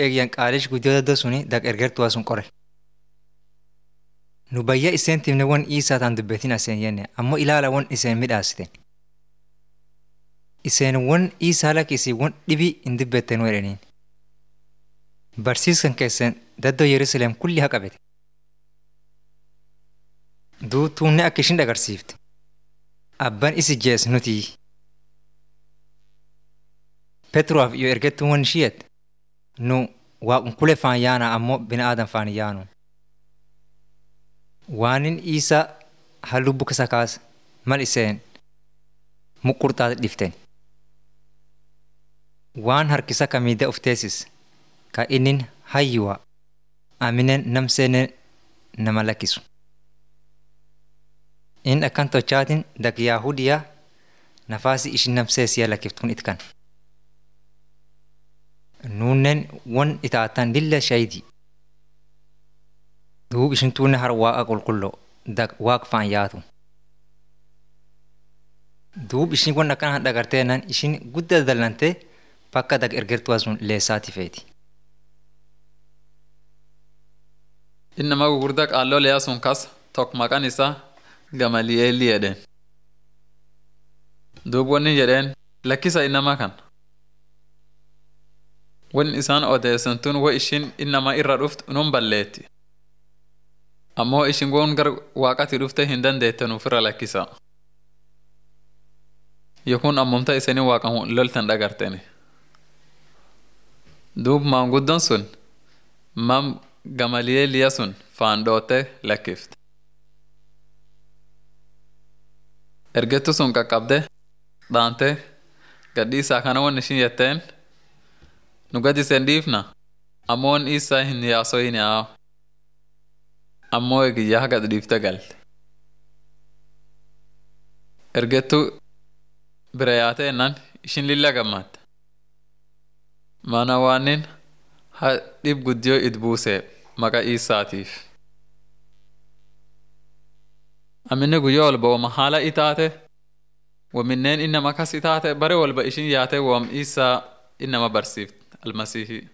eegyan qaalish guddoo daddoo suni dak ergertuwaa sun qore. Nu bayya iseen timne won isaa taan dubbetin aseen jenne ammoo ilaala won iseen midhaasiten. Iseen won isaa lakkisi won dhibii hin dubbettenu jedhaniin. Barsiiskan keessan daddoo Yerusaleem kulli haa qabete. Duutuunne akka ishin dhagarsiifte. Abban isi jees nuti. Petruwaaf yoo ergettuun won ishiyet nu waaqunkulee faan yaana ammoo bina aadan faan yaanu. Waanin isa halluu bukkisa kaasa mal iseen muqurxaati dhiften. Waan harkisa kamiidee of teessis ka innin hayyuwa aminen namseenen nama lakkisu. In akkan tochaatin dak Yaahudiyaa nafaasi ishin namseesiya lakkiftuun itkan. Nuunnen won itaatan lilla shaydi. Duub ishin tuunne har waaqa qulqulloo dak waaq faan yaatu. Duub ishin won akkan dhagarteennan ishin guddaa dallantee bakka dak ergertuwaa sun leessaati feeti. Innama gugurdaa qaalloo liyaa sun kas tokko maqaan isaa Gamali'eelii jedheen. Duub wanni jedheen lakkisa innama kan. Wan isaan odeessan tun wo ishin innama irra dhuft nun balleetti. Ammoo ishin won gar waaqati dhufte hin dandeette nuuf irra lakkisa. Yookuun ammumta isanii waaqan loltan dhagarteni. Duub maanguddoon sun mam Gamali'eeliya sun faan dhootte lakkifte. Ergettu sun qaqqabde dhaante gadhiisaa kana won ishin jetteen nu gad isen dhiifna ammoo won isaa hin yaasoyin yaa ammoo egiyyaa gad dhiifte galte. Ergettu bira yaate ennan ishin lilla gammadde. Mana waanin ha dhib guddiyoo it buusee maqa isaatiif. Aminni guyyaa walba wama haala itaate waminneen innama kas itaate bare walba ishin yaate wam isaa innama barsiifte almasihii.